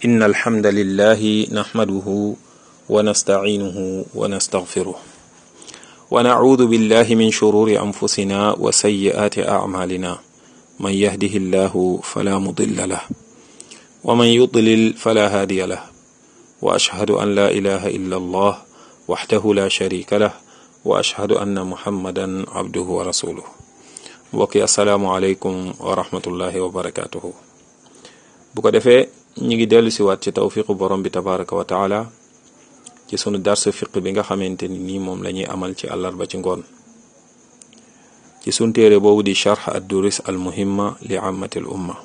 إن الحمد لله نحمده ونستعينه ونستغفره ونعوذ بالله من شرور أنفسنا وسيئات أعمالنا من يهده الله فلا مضل له ومن يضلل فلا هادي له وأشهد أن لا إله إلا الله وحده لا شريك له وأشهد أن محمدا عبده ورسوله mbokk yi asalaamualeykum wa rahmatullahi wa barakatuhu bu ko defee ñi ngi dellu siwaat ci tawfiqu borom bi tabaraka wa taala ci sunu darsu fiq bi nga xamante ni nii moom la ñuy amal ci àllarba ci ngoon ci sun téere boobu di charx ad duris al muhimma li amati l umma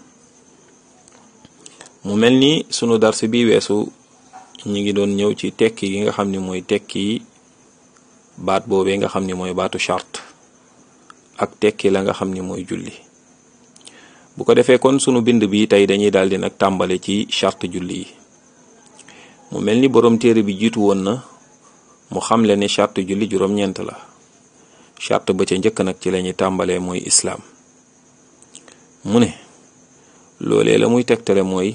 mu mel ni sunu dars bi weesu ñi ngi doon ñëw ci tekki yi nga xam ni mooy tekki baat boobee nga xam ni mooy baatu charte ak tekki la nga xam ni mooy julli bu ko defee kon sunu bind bi tey dañuy daal di nag tàmbale ci charte julli yi mu mel ni borom téere bi jiitu woon na mu xamle ne charte julli juróom-ñeent la charte ba ca njëkk nag ci la ñuy tàmbalee mooy islaam mu ne loolee la muy tegtale mooy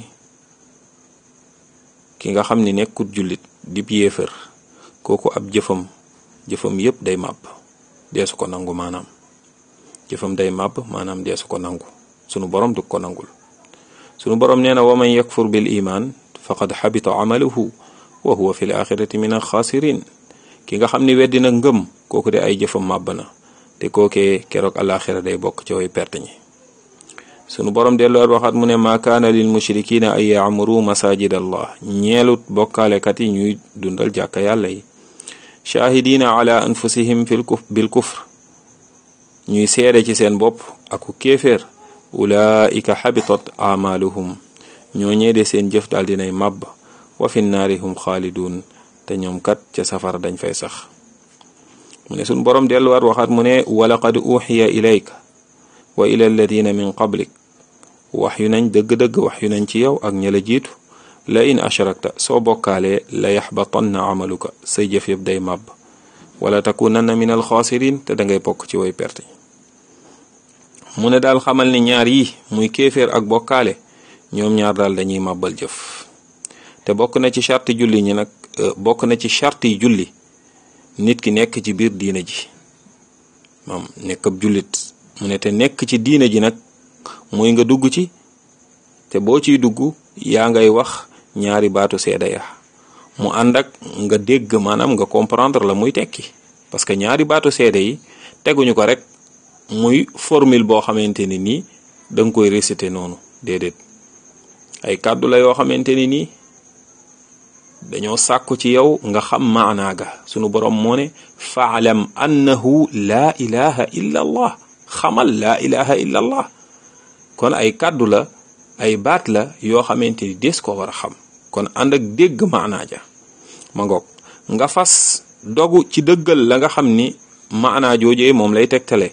ki nga xam ni nekkut jullit dib yéefër kooku ab jëfam jëfam yépp day màbb deesu ko nangu maanaam jëfam day màbb maanaam deesu ko nangu sunu borom du ko nangul sunu borom nee na wa man yakfur bil iman faqad xabita amaluhu wa huwa fi l axirati min alxaasirin ki nga xam ni weddi na ngëm kooku de ay jëfam màbb na te kookee keroog alaxira day bokk ci way perte ñi sunu borom delluwaat waxaat mu ne maa kaana lil mushrikina ay yaamuru masajid allah ñeelut bokkaalekat yi ñuy dundal jàkka yàlla yi shahidina ala anfusihim fil kuf bil kufr ñuy seede ci seen bopp aku kéeféer ulaika xabitat amaluhum ñoo ñeede seen jëf daal dinay màbb wa fi naari hum xaalidun te ñoom kat ca safara dañ fay sax mu ne suñ boroom delluwaat waxaat mu ne walaqad uxiya ilayka wa ila alladina min qablik wax yu nañ dëgg-dëgg wax yu nañ ci yow ak ña la jiitu la in ashrakta soo bokkaalee la yaxbatanna amaluka say jëf yëpp day màbb wala takunanna min alxaasirin te dangay bokk ci way perte mu ne daal xamal ni ñaar yi muy kéeféer ak bokkaale ñoom ñaar daal dañuy màbbal jëf te bokk na ci charte julli ñi nag bokk na ci charte yi julli nit ki nekk ci biir diina ji maam nekk ab jullit mu ne te nekk ci diina ji nag muy nga dugg ci te boo ciy dugg yaa ngay wax ñaari baatu seeda ya mu ànd ak nga dégg maanaam nga comprendre la muy tekki parce que ñaari baatu seede yi teguñu ko rek muy formule boo xamante ni nii da nga koy réciter noonu déedéet ay kàddu la yoo xamante ni nii dañoo sàkku ci yow nga xam maanaaga sunu borom moo ne faalam annahu laa ilaha illa allah xamal laa ilaha illa allah kon ay kàddu la ay baat la yoo xamante ni des ko war a xam kon ànd ak dégg maanaa ja ma ngoog nga fas dogu ci dëggal la nga xam ni maanaa joojee moom lay tegtale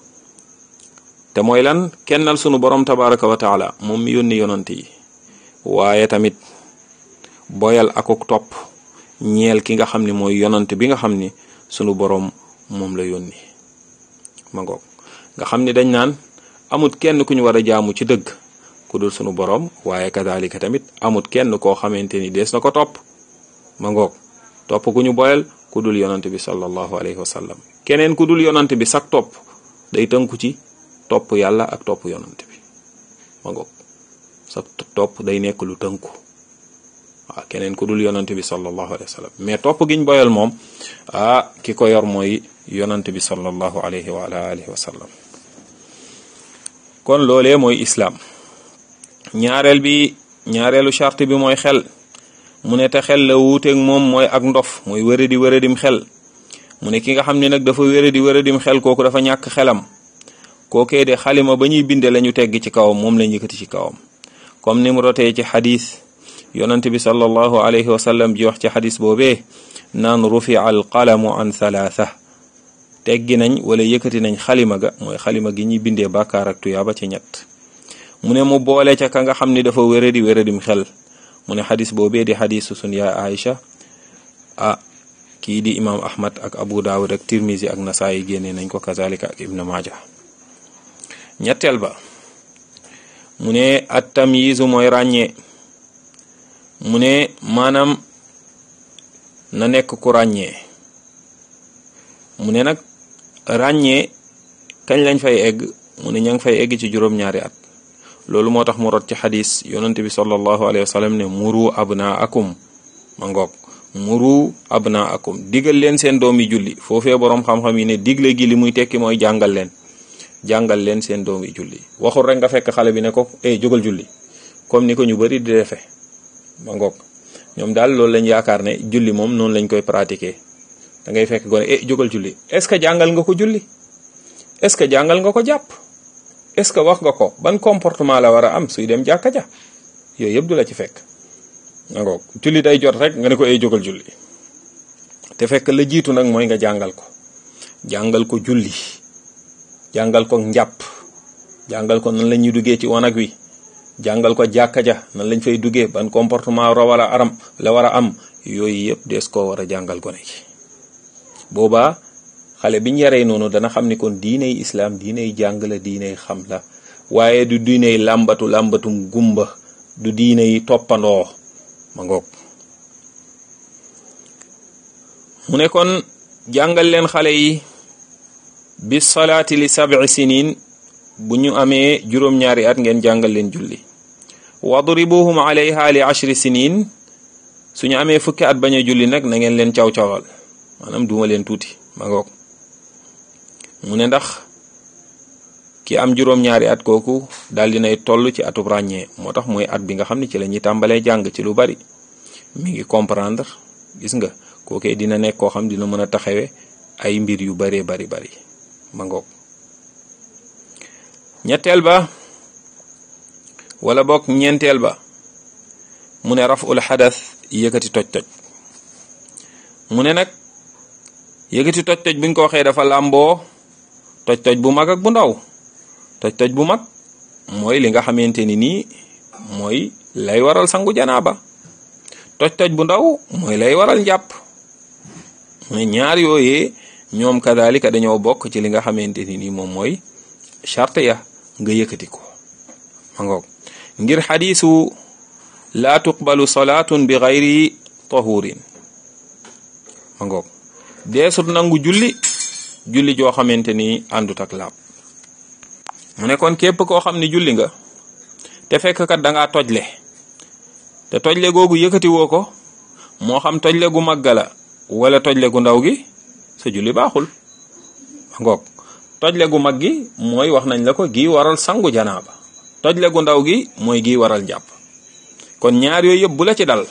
te mooy lan kennal sunu borom tabaraka wa taala moom mi yónni yonant yi waaye tamit boyal akuk topp ñeel ki nga xam ni mooy yonant bi nga xam ni sunu borom moom la yónni ma ngoog nga xam ni dañ naan amut kenn ku ñu war a jaamu ci dëgg ku dul sunu borom waaye kadalika tamit amut kenn koo xamante ni dees na ko topp ma ngoog topp ku ñu boyal ku dul yonant bi sallallahu alayhi wa sallam keneen ku dul yonant bi sak topp day tënku ci topp yàlla ak topp yonant bi ma ngoog sak topp day nekk lu tënku waaw keneen ku dul yonant bi sallallahu alayhi wa sallam mais topp giñ boyal moom ah ki ko yor mooy yonant bi sallallahu alayhi wa ala alihi wa sallam kon loolee mooy islaam ñaareel bi ñaareelu charte bi mooy xel mu ne te xel la wuuteeg moom mooy ak ndof mooy wéradi wéradim xel mu ne ki nga xam ne nag dafa wéradi wéradim xel kooku dafa ñàkk xelam kookee de xalima ba ñuy binde la ñu tegg ci kawam moom lañ yëkkati ci kawam comme ni mu rotee ci xadis yonent bi sallallahu alayhi wa sallam ji wax ci xadis boobee naan rufia al qalamu an thalatha teggi nañ wala yëkkati nañ xalima ga mooy xalima gi ñuy bindee bàkkaar ak tuyaaba ci ñett mu ne mu boole ca ka nga xam ni dafa wéradi wéradim xel mu ne xadis boobee di xadisu sun yaay Aïcha ah kii di imam ahmad ak abu daawud ak tirmisi ak nasaayi génne nañ ko kazalika ak ibnu maaja ñetteel ba mu ne at tamyizu mooy ràññee mu ne maanaam na nekk ku ràññee mu ne nag ràññee kañ lañ fay egg mu ne ña ngi fay egg ci juróom-ñaari at loolu moo tax mu rot ci xadis yonent bi sallallahu alayhi wa sallam ne muru abnaakum ma ngoog muru abnaakum digal leen seen doom yi julli foofee boroom xam-xam yi ne digle gi li muy tekki mooy jàngal leen jàngal leen seen doom yi julli waxul rek nga fekk xale bi ne ko eh jógal julli comme ni ko ñu bari di defe ma ngoog ñoom daal loolu lañ yaakaar ne julli moom noonu lañ koy pratiquer da ngay fekk gone eh jógal julli est-ce que jàngal nga ko julli est-ce que jàngal nga ko jàpp est-ce que wax nga ko ban comportement la war a am suy dem jàkka ja yooyu yëpp du la ci fekk ma ngoog julli day jot rek nga ne ko eh jógal julli te fekk la jiitu nag mooy nga jàngal ko jàngal ko julli jàngal ko njàpp jàngal ko nan la ñuy duggee ci wanag wi jàngal ko jàkka ja nan lañ fay duggee ban comportement ra war a aram la war a am yooyu yëpp dees koo war a jàngal gone gi boobaa xale biñ yaree noonu dana xam ni kon diiney islaam diiney jàng la diiney xam la waaye du diiney làmbatu làmbatum gumba du diiney toppandoo ma ngoog mu ne kon jàngal leen xale yi bi salaati li sab'i sinin bu ñu amee juróom-ñaari at ngeen jàngal leen julli wadribuhum alayha li ashri sinin suñu amee fukki at bañ a julli nag na ngeen leen caw-cawal maanaam duma leen tuuti ma ngoog mu ne ndax ki am juróom-ñaari at kooku daal dinay toll ci atub ràññee moo tax mooy at bi nga xam ne ci la ñuy tàmbalee jàng ci lu bari mi ngi comprendre gis nga kookee dina nekk koo xam dina mën a taxawe ay mbir yu baree bari bari ma ngoog ñetteel ba wala bokk ñeenteel ba mu ne raful xadas yëkkati toj-toj mu ne nag yëkkati toj-toj buñ ko waxee dafa làmboo toj-toj bu mag ak bu ndaw toj-toj bu mag mooy li nga xamante ni nii mooy lay waral sangu janaaba toj-toj bu ndaw mooy lay waral njàpp mu ne ñaar yooyee ñoom kadalika dañoo bokk ci li nga xamante ni nii moom mooy charte ya nga yëkkati ko ma ngoog ngir xadiisu laa tuqbalu salaatun bi gayri tahurin ma ngoog deesut nangu julli julli joo xamante ni àndut ak laab mu ne kon képp koo xam ni julli nga te fekk kat da ngaa tojle te tojle googu yëkkati woo ko moo xam tojle gu màgga la wala tojle gu ndaw gi sa julli baaxul ma ngoog tojle gu mag gi mooy wax nañ la ko gi waral sangu janaaba tojle gu ndaw gi mooy gi waral njàpp kon ñaar yooyu yëpp bu la ci dal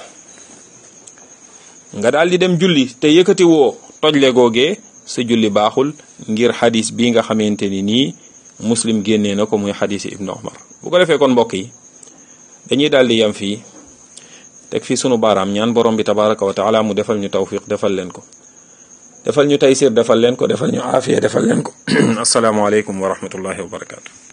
nga daal di dem julli te yëkkati woo tojle googee sa julli baaxul ngir xadis bi nga xamante ni nii muslim génnee na ko muy xadisi ibnu umar bu ko defee kon mbokk yi dañuy daal di yem fii teg fii sunu baaraam ñaan borom bi tabaraka wa taala mu defal ñu tawfiq defal leen ko defal ñu taysir defal leen ko defal ñu aafiya defal leen ko asalaamaaleykum wa rahmatullahi wa barakaatu.